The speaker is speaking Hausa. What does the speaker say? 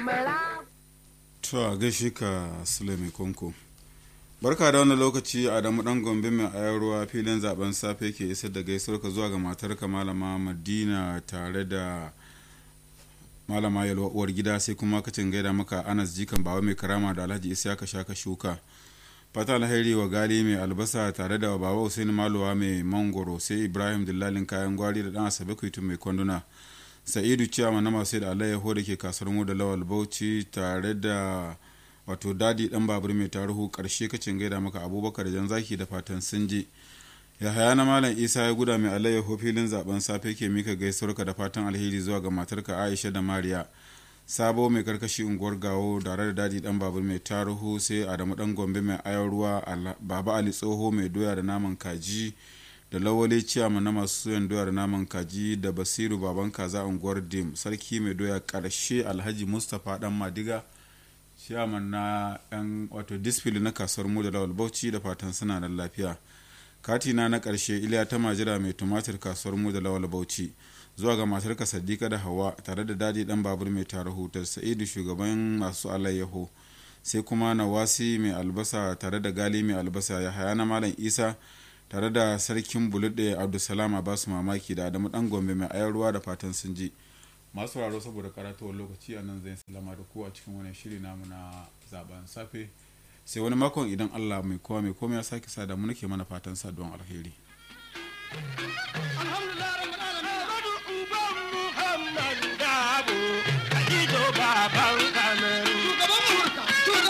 to a gaishe ka sulemi konko barka da wannan lokaci adamu dan gombe mai ayarwa filin zaben safe ke isar da gaisuwar ka zuwa ga matarka malama madina tare da malama yalwa uwar gida sai kuma kacin gaida maka anas jikan bawa mai karama da alhaji isa ka sha ka shuka fata alheri wa gali mai albasa tare da baba hussein maluwa mai mangoro sai ibrahim dillalin kayan gwari da dan asabe kuitu mai kwanduna sa'idu ciyama na masu da alayyaho da ke kasar mu da lawal bauchi tare da wato dadi dan babur mai tarihu karshe kacin gaida maka abubakar jan zaki da fatan sun je yahaya na malam isa ya guda mai alayyaho filin zaben safe ke mika gaisuwarka da fatan alheri zuwa ga matarka aisha da mariya sabo mai karkashi unguwar gawo tare da dadi dan babur mai tarihu sai adamu dan gombe mai ayar ruwa baba ali tsoho mai doya da naman kaji da lawale ciyama na masu soyan doya da naman kaji da basiru baban kaza unguwar dim sarki mai doya karshe alhaji mustapha dan madiga ciyaman na yan wato disfili na kasuwar mu da lawal bauchi da fatan suna da lafiya katina na karshe iliya ta majira mai tumatir kasuwar mu da lawal bauchi zuwa ga matarka sadika da hawa tare da dadi dan babur mai tara hutar sa'idu shugaban masu alayyaho sai kuma nawasi mai albasa tare da gali mai albasa ya haya na malam isa tare da sarkin bulude abdulsalam a basu mamaki da adamu dan gombe mai ayar ruwa da fatan sun ji masu sauraro saboda karatuwar lokaci a nan zai salama da ku a cikin wani shiri namu na zaben safe sai wani makon idan allah mai kowa mai komai ya sake sa da mu nake mana fatan saduwan alheri alhamdulillah